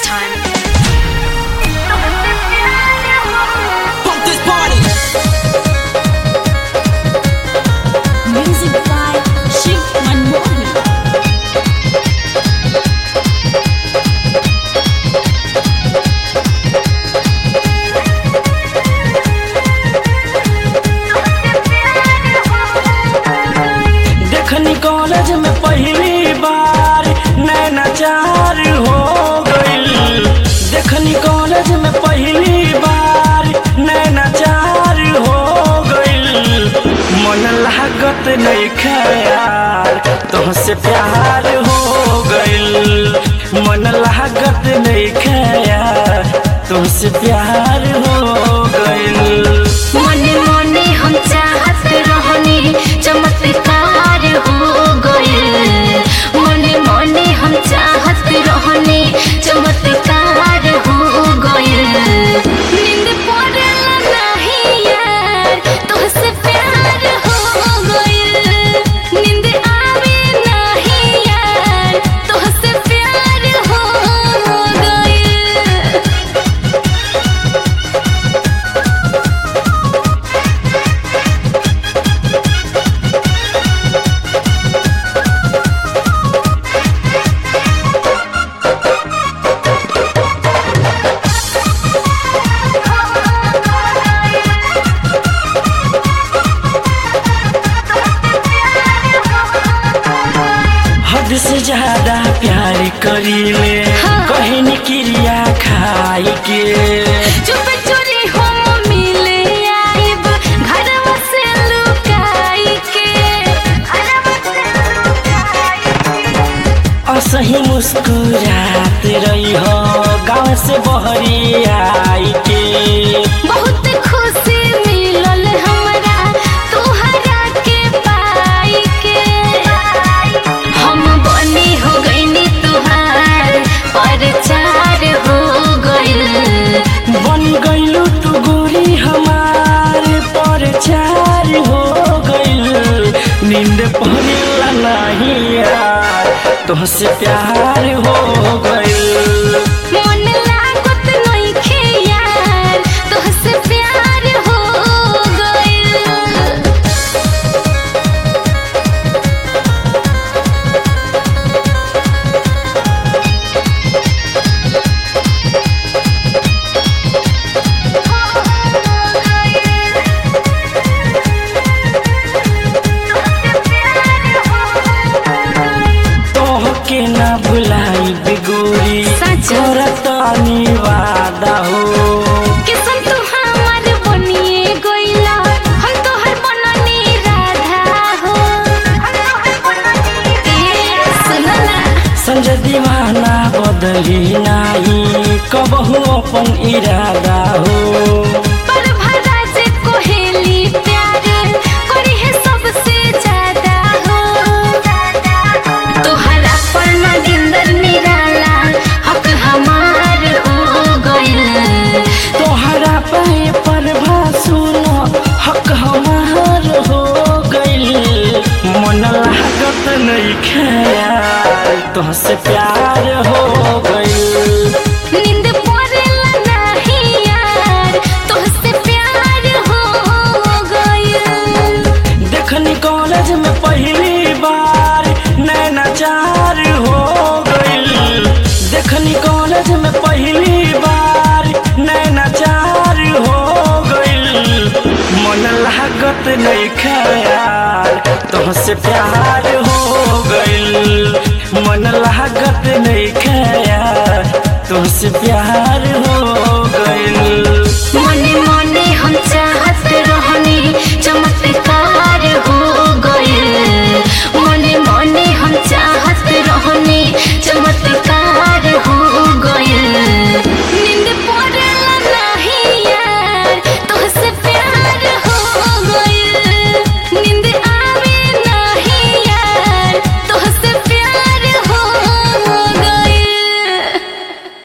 time. Pump this party. Music by Shiv Manmohan. देखनी college में पहली बार नैना चार हो गईल देखनी कॉलेज में पहली बार नैना चार हो गईल मन लागत नहीं खयार तुमसे प्यार हो गईल मन लागत नहीं खयार तुमसे प्यार हो गईल मने मने हम चाहत रहनी चमत्कार हो गइल मने मने हम चाहत रहनी चमत्कार हो गइल नींद पड़ला नहीं यार तोहसे प्यार हो गइल नींद आवे नहीं यार तोहसे प्यार हो गइल हद से ज्यादा प्यार करीले हाँ। कहनी क्रिया खाई के चुप चोरी हम मिले आइब घरवा से लुकाई के घरवा से लुकाई के असही मुस्कुरात रही हो गाँव से बहरी आई के बहुत खुशी मिलल हमरा तुहरा के पाई के हम बनी हो गईनी तुहार परचार हो गइल बन गईलू तू गोरी हमार पर चार हो गईल नींद पड़ेला नहीं यार तुमसे प्यार हो गईल मन लागत नइखे यार तोहसे प्यार हो गइल तोहके ना भुलाई बिगोरी सच? करतानी वादा हो किसन तू हमार बनिए गइला हम तोहर बननी राधा हो ए सुन ना संजय दीवाना बदली नाही कबहू अपन इरादा हो पर भरा से कोहेली प्यार करी है सबसे ज्यादा हो तोहरा पर नगिंदर निराला हक हमार हो गइल तोहरा पाए पर सुनो हक हमार हो गइल मन लागत नहीं खयाल तुमसे प्यार हो गइल नींद पड़ेला नहीं यार तोहसे प्यार हो गइल देखनी कॉलेज में पहली बार नैना चार हो गईल देखनी कॉलेज में पहली बार नैना चार हो गईल मन लागत नहीं खयाल तुमसे प्यार हो गईल मन लागत नहीं खयाल तुमसे प्यार हो